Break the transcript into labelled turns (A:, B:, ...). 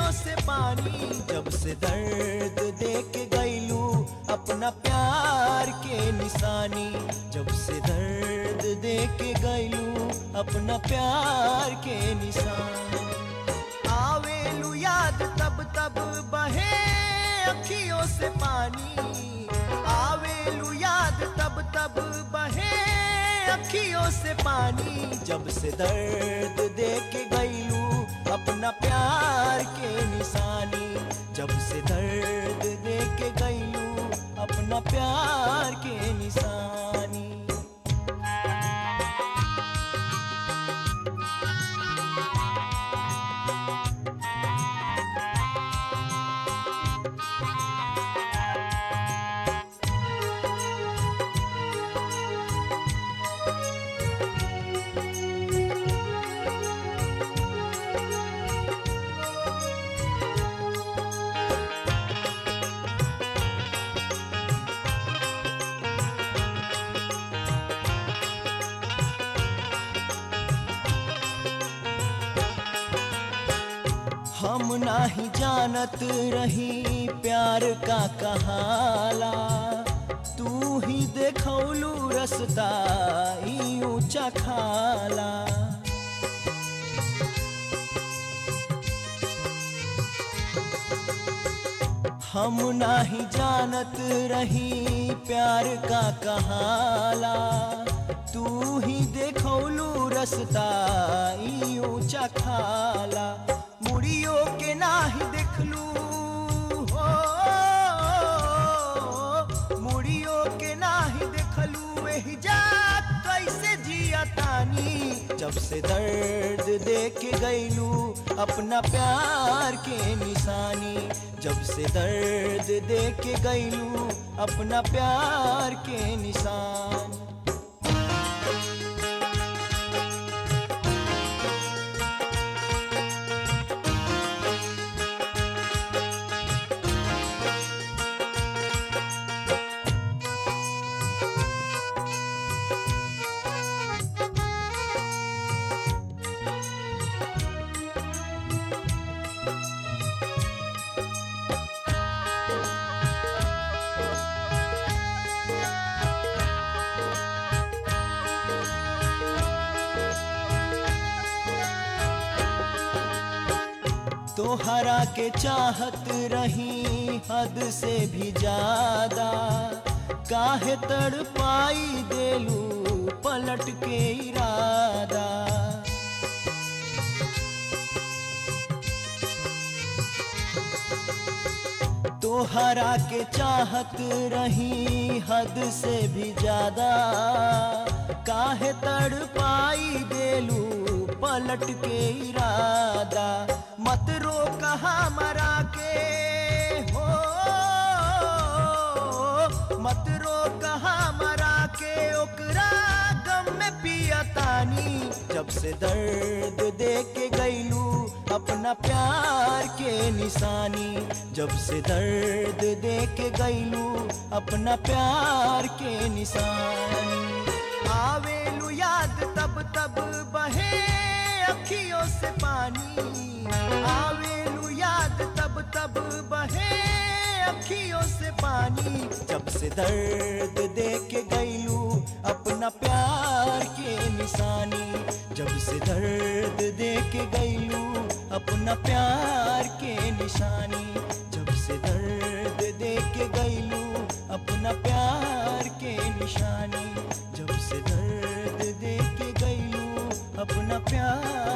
A: अखियों से पानी जब से दर्द दे के गईलू अपना प्यार के निशानी जब से दर्द दे के गईलू अपना प्यार के निशानी आवेलू याद तब तब बहे अखियों से पानी आवेलू याद तब तब बहे अखियों से पानी जब से दर्द दे के गईलू अपना प्यार के निशानी जब से दर्द दे के गईलू अपना प्यार के निशानी हम नाही जानत रही प्यार का कहाला तू ही देखौलू रसता ई ऊंचा खाला हम नाही जानत रही प्यार का कहाला तू ही देखौलू रसता ई ऊंचा खाला मुड़ियो के नाही देखलू हो मुड़ियो के नाही देखलू एही जा कैसे जिया तानी जब से दर्द दे के गईलू अपना प्यार के निशानी जब से दर्द दे के गईलू अपना प्यार के निशानी तोहरा के चाहत रही हद से भी ज्यादा काहे तड़ पाई देलू पलट के इरादा तोहरा के चाहत रही हद से भी ज्यादा काहे तड़ पाई देलू पलट के इरादा मत रो कहा मरा के हो मत रो कहा मरा के ओकरा गम में पिया तानी जब से दर्द दे के गईलू अपना प्यार के निशानी जब से दर्द दे के गईलू अपना प्यार के निशानी आवेलू याद तब तब बहे अखियों से पानी आवेलू याद तब तब बहे अखियों से पानी जब से दर्द दे के गईलू अपना प्यार के निशानी जब से दर्द दे के गईलू अपना प्यार के निशानी जब से दर्द दे के गईलू अपना प्यार के निशानी जब से दर्द दे के गईलू अपना प्यार